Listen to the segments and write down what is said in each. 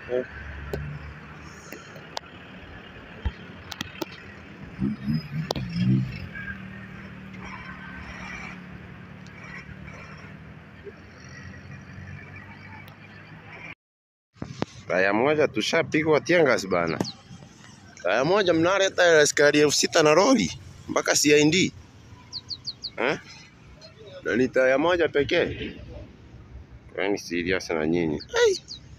Taya moja tushapigwa tiangas bana. Taya moja mnaleta askari elfu sita na lori mpaka CID eh? Na ni taya moja pekee. Kwani serious na nyinyi? Ai.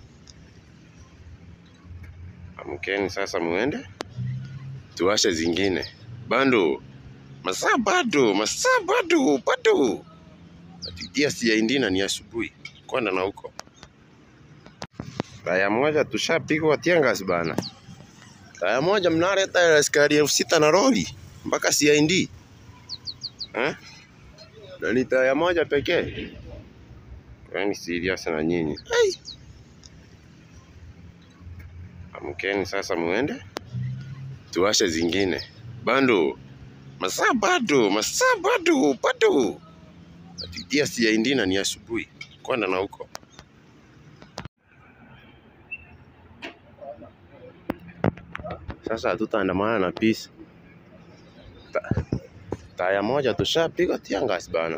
Amkeni sasa muende tuwashe zingine bando masaa bado masaa bado bado atitia CID na ni asubuhi kwenda na huko Taya moja tushapigwa tiangas bana. Taya moja mnaleta askari elfu sita na lori mpaka CID eh? Na ni taya moja pekee. Kwani serious na nyinyi? Ai. Amkeni sasa muende tuwashe zingine bando masaa bado masaa bado bado atitia CID na ni asubuhi kwenda na huko Sasa hatutaandamana na peace. Ta, taya moja tushapigwa tiangas bana.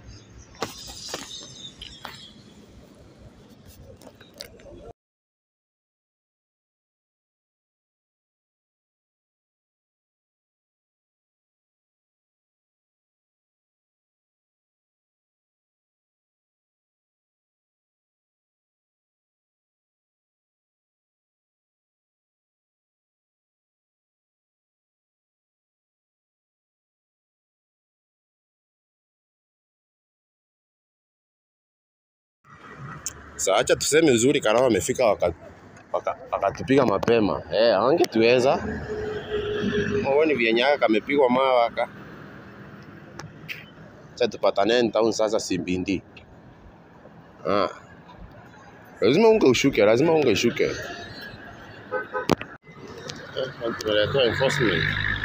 Sasa acha tuseme uzuri Karao amefika wakatupiga waka, wakatupiga mapema. Eh, angetuweza. Mwoni vyenyaga kamepigwa mawe aka. Sasa tupatane town sasa Simbindi. Ah. Lazima unge ushuke, lazima unge ushuke. Eh, tunaletea enforcement.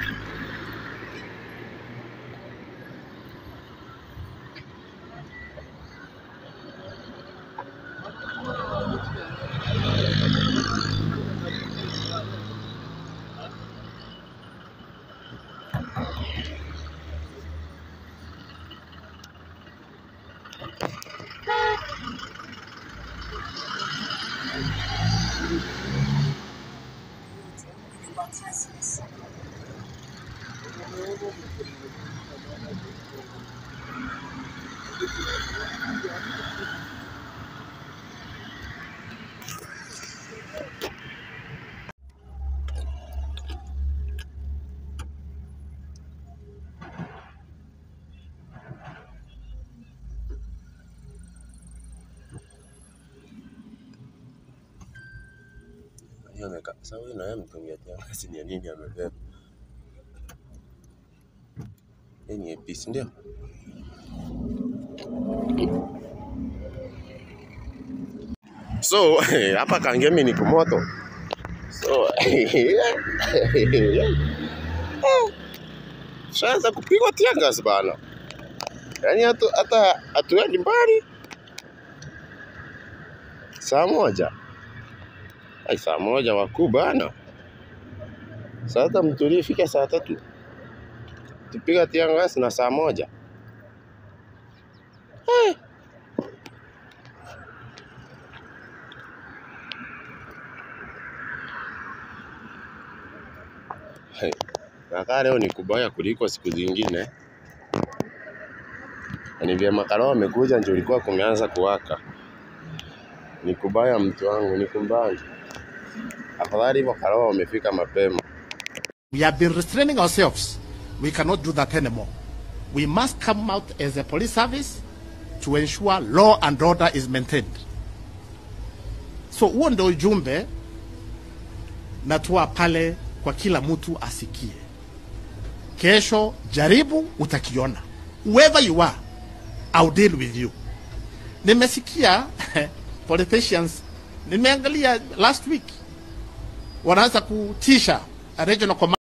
Hiyo neka. Sasa huyu na yeye mtungia tena si ni nini amebeba. Hii ni APC ndio? So hapa Kangemi ni kumoto. So shaanza kupigwa tiangas bana, yaani hatu, hata hatuendi mbali. Saa moja ai, saa moja wakuu bana. Sasa mtulie, fika saa tatu tupiga tiangas na saa moja Eh. Hey, nakaa leo ni kubaya kuliko siku zingine. Na Ni vyema Karao amekuja ndio ulikuwa kumeanza kuwaka. Ni kubaya mtu wangu, ni kumbaya. Afadhali hivyo Karao wamefika mapema. We have been restraining ourselves. We cannot do that anymore. We must come out as a police service to ensure law and order is maintained. So huo ndio ujumbe natoa pale kwa kila mtu asikie. Kesho jaribu, utakiona. Whoever you are, I'll deal with you. Nimesikia politicians, nimeangalia last week wanaanza kutisha a regional command